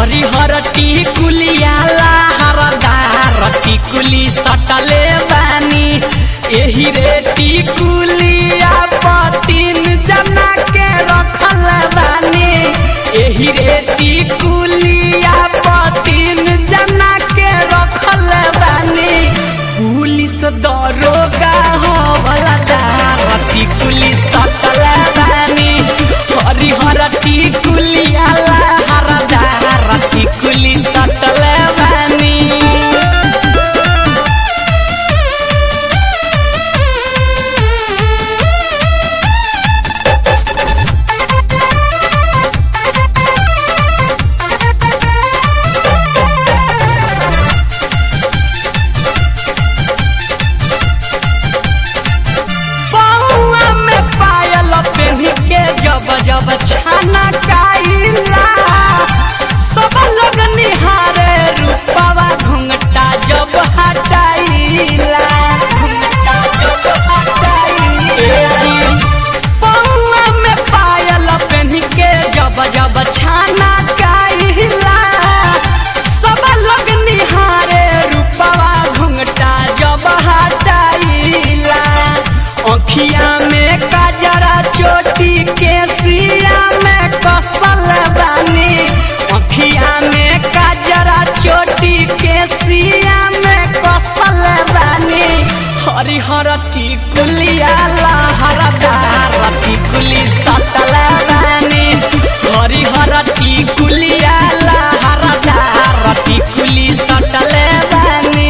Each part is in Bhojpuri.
हरिहर टिकुलिया लहरदार टिकुली सटले बानी एही रे टिकुलिया पतिन जना के रखल बानी एही रे टिकुलिया पतिन जना के रखल बानी पुलिस दरोगा हवलदार टिकुली सटल बानी हरिहर टिकुलिया लहरदार टिकुली सटल बानी पौआ में पायल पेन्ही के जब जब छाना काइला सब लोग निहारे रूपवा घुंघटा जब हटाइला घुंघटा जब हटाइला पौआ में पायल पेन्ही के जब जब छाना काइला सब लोग निहारे रूपवा घुंघटा जब हटाइला अखिया में काजरा चोटी के सिया में कसल बानी अखिया में काजरा चोटी के सिया में कसल बानी हरिहर टिकुलिया लहरदार टिकुली सतल बानी हरिहर टिकुलिया लहरदार टिकुली सटल बानी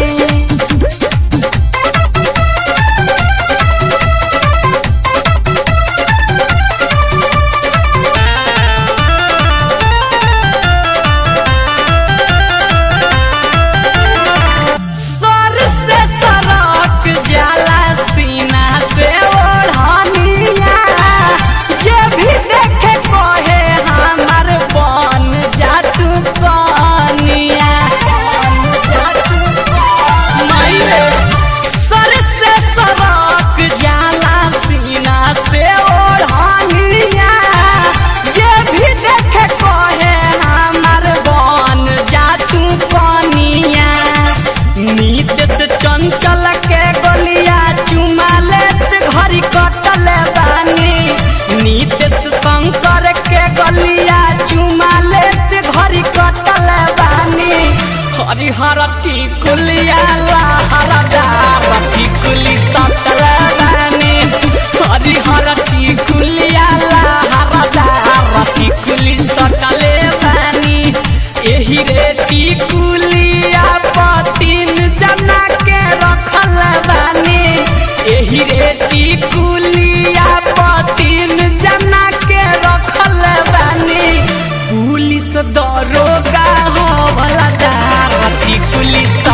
सर से सरक जाला सीना से ओढ़निया जे भी देखे कहे हमर बन जातू कनिया बन जातू कनिया सर से सरक जाला सीना से ओढ़निया जे भी देखे कहे हमर बन जातू कनिया नीत से चंचल के गलिया चुमा लेत घड़ी कटल बानी नीत से शंकर के गलिया चुमा लेत घड़ी कटल बानी हरिहर टिकुलिया लहरदार टिकुली सटल बानी हरिहर टिकुलिया लहरदार टिकुली सटले बानी एही रे टिकुलिया पतिन जना के रखल बानी एही रे टिकुलिया पतिन जना के रखल बानी पुलिस दरोगा हवलदार टिकुली